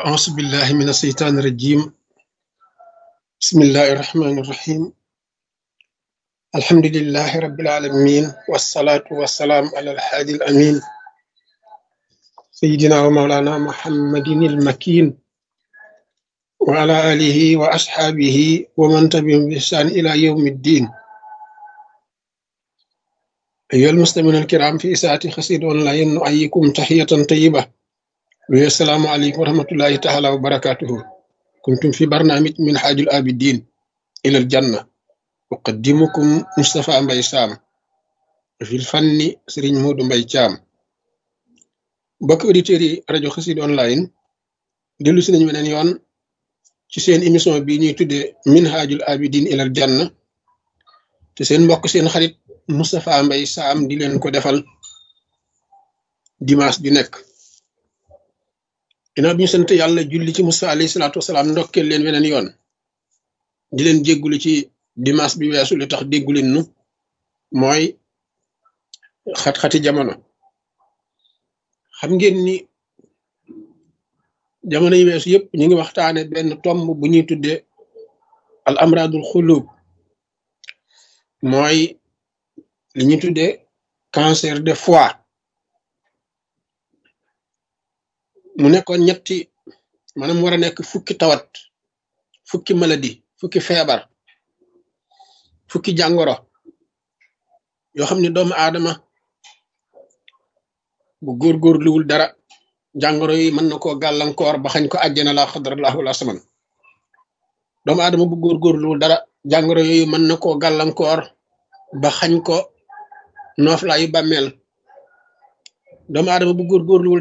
أعوذ بالله من الشيطان الرجيم بسم الله الرحمن الرحيم الحمد لله رب العالمين والصلاة والسلام على الحادي الأمين سيدنا ومولانا محمد المكين وعلى آله وأصحابه ومن تبعهم بإحسان إلى يوم الدين أيها المستمعون الكرام في إساءة خسيد أونلاين نؤيكم تحية طيبة والسلام عليكم ورحمة الله تعالى وبركاته كنتم في برنامج من حاج الآبدين إلى الجنة أقدمكم مصطفى مباي سام في الفن سرين مود مباي شام بك أوديتيري راديو خسيد أونلاين دلو سنين من يون ci seen émission bi ñuy tuddee minhajul abidin ilal janna te seen mbokk seen xarit Moustapha Mbaye Sam di leen ko defal dimanche bi nekk ginnaaw bi ñu sant yàlla julli ci Musa alayhi salaatu wasalaam ndokkeel leen weneen yoon di leen jéggulu ci dimanche bi weesu li tax déggu leen nu mooy xat-xati jamono xam ngeen ni jamono yi weesu yëpp ñu ngi waxtaane benn tomb bu ñuy tuddee al amradul xulub mooy li ñuy tuddee cancer de foie mu nekkoon ñetti maanaam war a nekk fukki tawat fukki maladie fukki feebar fukki jàngoro yoo xam ne doomu aadama bu góorgóorluwul dara jàngoro yi mën na koo gàllankoor ba xañ ko àjjana la xadrallahu la saman doomu aadama bu góorgóorluwul dara jàngoro yooyu mën na koo gàllankoor ba xañ ko nooflaayu bàmmeel doomu aadama bu góorgóorluwul